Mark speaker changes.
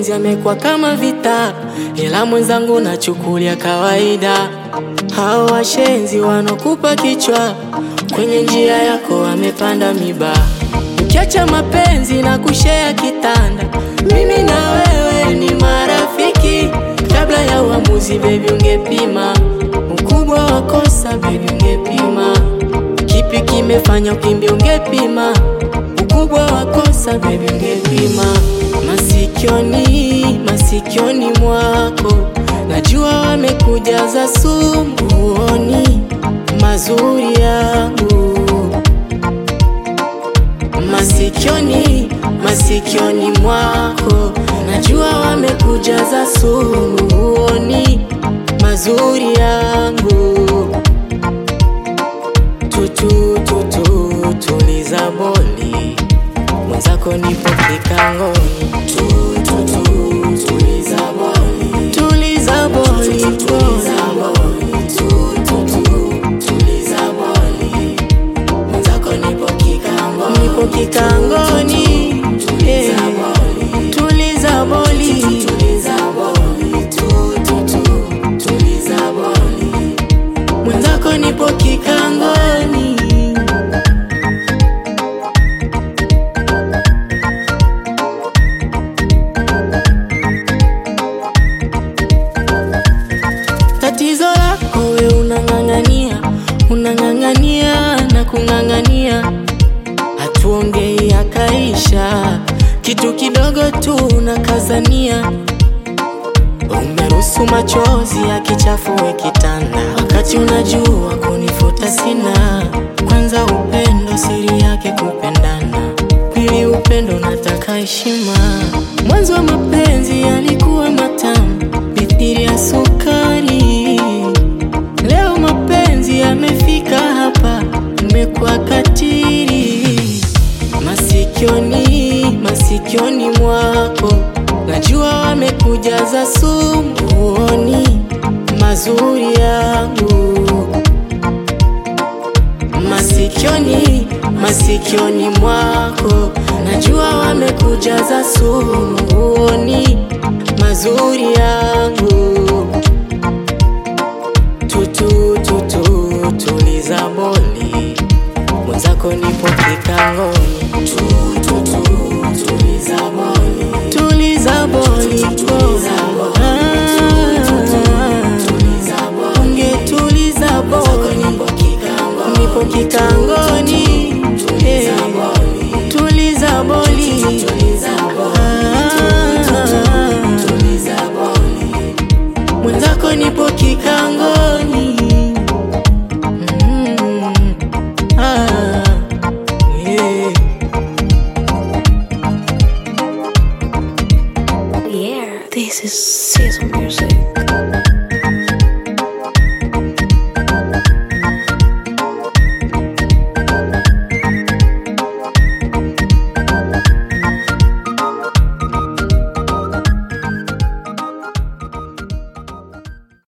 Speaker 1: mapenzi yamekuwa kama vita, ila mwenzangu nachukulia kawaida. Hao washenzi wanokupa kichwa, kwenye njia yako wamepanda miba. Ukiacha mapenzi na kushea kitanda, mimi na wewe ni marafiki. Kabla ya uamuzi, baby, ungepima ukubwa wa kosa, baby, ungepima kipi kimefanya ukimbia, ungepima ukubwa wa kosa, baby, ungepima masikioni, masikioni mwako najua wamekujaza sumu, huoni mazuri yangu masikioni, masikioni mwako najua wamekujaza sumu, huoni mazuri yangu. Tutu tutu tuliza boli, mwenzako nipo kikangoni. Tutu tutu tuliza boli, tuliza boli, tuliza boli, tutu tutu tuliza boli, mwenzako nipo kikangoni, nipo kikangoni. Yeah. Tuliza boli, tuliza boli, tutu tutu tuliza boli, mwenzako nipo kikangoni. Tatizo lako we unang'ang'ania, unang'ang'ania na kung'ang'ania, hatuongei akaisha, kitu kidogo tu unakazania. Umeruhusu machozi yakichafue kitanda, wakati unajua kunifuta sina. Kwanza upendo siri yake kupendana, pili upendo nataka heshima. Mwanzo wa mapenzi yalikuwa matamu mithili ya sukari, leo mapenzi yamefika hapa, mmekuwa katili. Masikioni, masikioni mwako najua wamekujaza sumu, huoni mazuri yangu masikioni, masikioni mwako najua wamekujaza sumu, huoni mazuri yangu. Tutu tutu tuliza boli, mwenzako nipo kikangoni. Tutu tutu tuliza boli, tuliza boli, Ah, ungetuliza boli, nipo kikangoni. Eh, Tuliza boli, Ah, mwenzako nipo kikangoni. Mm, ah, yeah.
Speaker 2: Yeah, this is season music.